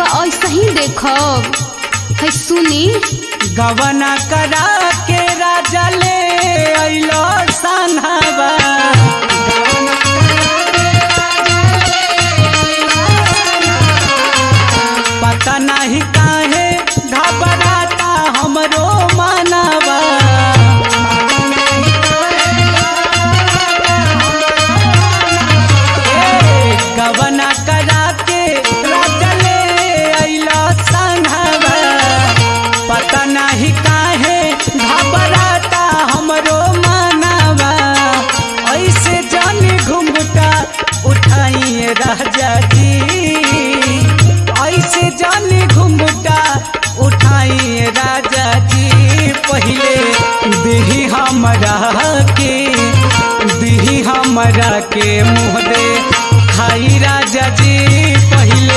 रउआ ऐसा ही देखब है सुनी गवना करा के राजा ले अइलो सन्हवा पता नहीं काहे घबराता हमरो मनवा ए, गवना करा के राजा ले अइलो सन्हवा पता नहीं काहे घबराता हमरो मनवा ऐसे जाने घुंघटा उठाइए राजा जी ऐसे जाने घुंघटा उठाइए राजा जी पहले दिही हमरा के दिही हमरा के मुँह दे खाई राजा जी पहले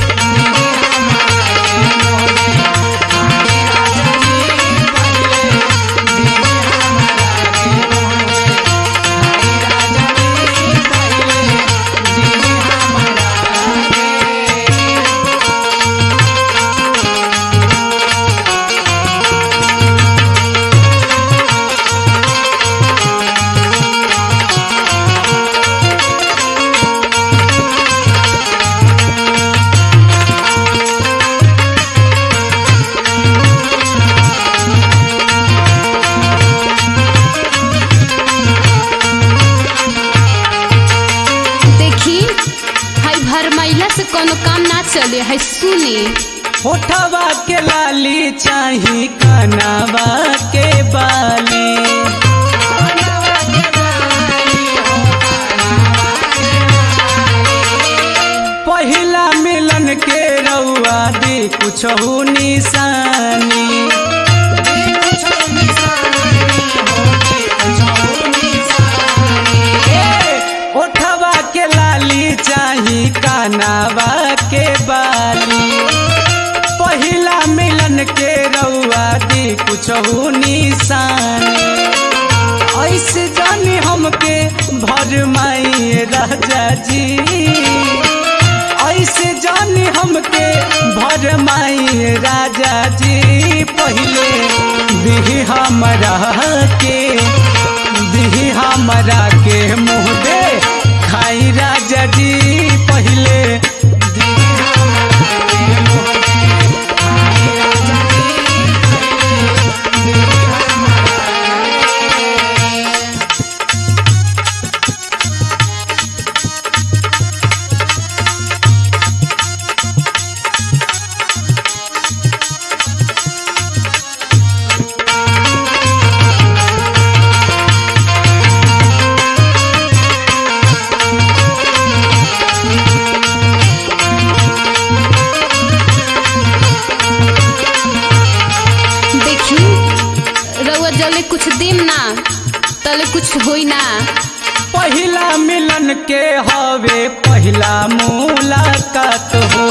देखी है भरमैला से कोनो काम ना चले है सुनी होठवा के लाली चाही कनावा के बाली पहिला मिलन के रउआ दी कुछ निशानी ए, ओठवा के लाली चाही कानावा के बाली पहिला मिलन के रउआ दी कुछ निशानी ऐसे जानी हमके भर माई राजा जी ऐसे जानी हमके भर माई राजा जी पहले दिही हमरा के दिही हमरा के मुँह दे खाई राजा जी पहले दिही हमरा के मुँह दे, खाई राजा जी, पहिले दिही हमरा देखी रउआ जले कुछ देम ना तले कुछ होई ना पहिला मिलन के हवे पहिला मुलाकात हो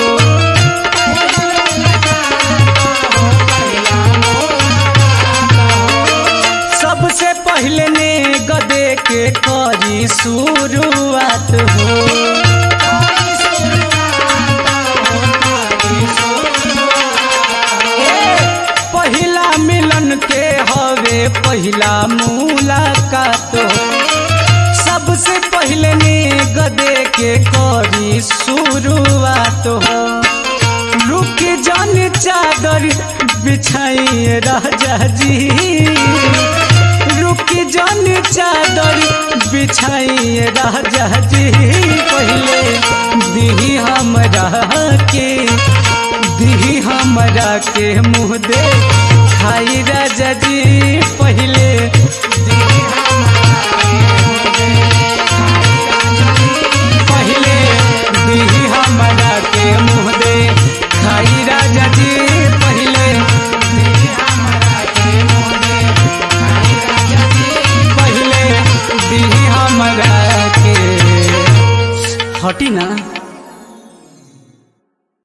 सबसे पहले ने गदे के करी शुरुआत हो ए, पहिला मिलन के हवे पहिला मुलाकात हो सबसे पहले ने गदे के करी शुरुआत हो रुक जान चादर बिछाइए राजा जी रुक जान चादर बिछाइए राजा जी पहले दिही हमरा के दिही हमरा के मुँह दे खाई राजा जी पहले दिही हमरा के मुँह दे, खाई राजा जी, पहले दिही हमरा के मुँह दे खाई राजा जी पहले दिही हमरा के मुँह दे खाई राजा जी पहले दिही हमरा के हटी ना